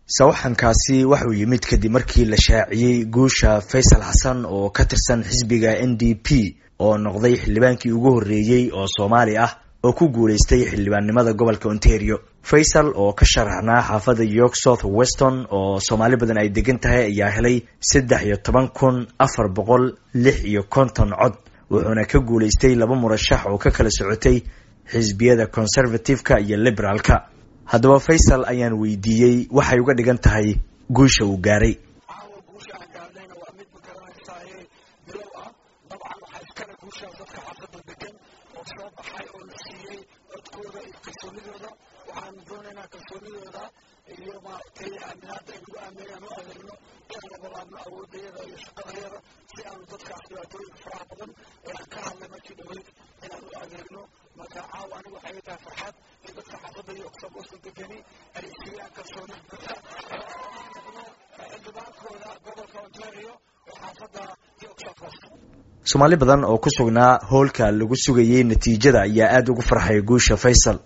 sawaxankaasi waxuu yimid kadib markii la shaaciyey guusha faysal xasan oo ka tirsan xisbiga n d p oo noqday xildhibaankii ugu horreeyey oo soomaali ah oo ku guulaystay xildhibaannimada gobolka ontario faysal oo ka sharaxnaa xaafadda york south weston oo soomaali badan ay degan tahay ayaa helay saddex iyo toban kun afar boqol lix iyo konton cod wuxuuna ka guulaystay laba murashax oo ka kala socotay xisbiyada conservative-ka iyo liberaalka haddaba faysal ayaan weydiiyey waxay uga dhigan tahay guusha uu gaaray caawa guusha aan gaarnayna waa mid ma garanaysaye bilow ah dabcan waxaa iskale guushaas dadka xaafadda degan oo soo baxay oo la siiyey codkooda iyo kalsoonidooda waxaanu doonaynaa kalsoonidooda iyo maaragtay aaminaada ay nagu aaminayaan u adeegno in labalaabno awoodayada iyo shaqadayada si aanu dadkaas dhibaatooyinka faraha badan ee aan ka hadlay markii dhaweyd inaan u adeegno marka caawa anigu waxay tahay farxad in dadka xaafadda iyo oksabooska degani ay siiyaan kalsooni buuxa xildhibaankooda gobolka ontario ee xaafadda york south west soomaali badan oo ku sugnaa hoolka lagu sugayey natiijada ayaa aada ugu farxay guusha faysal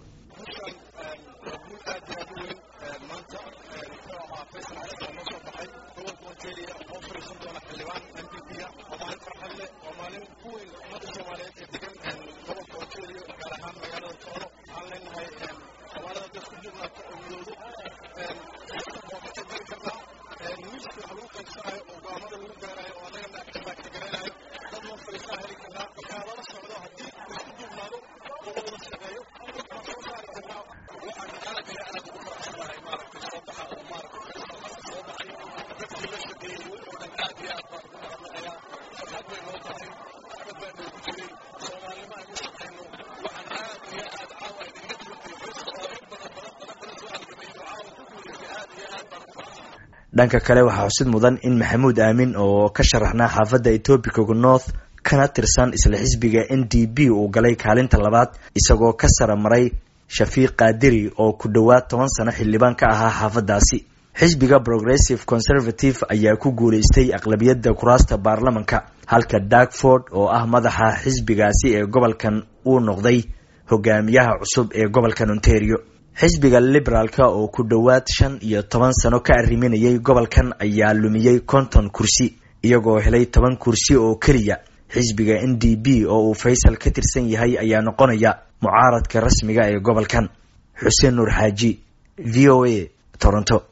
dhanka kale waxaa xusid mudan in maxamuud aamin oo ka sharaxnaa xaafadda etobicoga north kana tirsan isla xisbiga n d p uu galay kaalinta labaad isagoo ka sara maray shafiiq kaadiri oo ku dhowaad toban sano xildhibaan ka ahaa xaafaddaasi xisbiga progressive conservative ayaa ku guulaystay aqlabiyadda kuraasta baarlamanka halka darkford oo ah madaxa xisbigaasi ee gobolkan uu noqday hogaamiyaha cusub ee gobolkan ontario xisbiga liberaalka oo ku dhowaad shan iyo toban sano ka arriminayay gobolkan ayaa lumiyey konton kursi iyagoo helay toban kursi oo keliya xisbiga n d p oo uu faysal ka tirsan yahay ayaa noqonaya mucaaradka rasmiga ee gobolkan xuseen nuur xaaji v o a toronto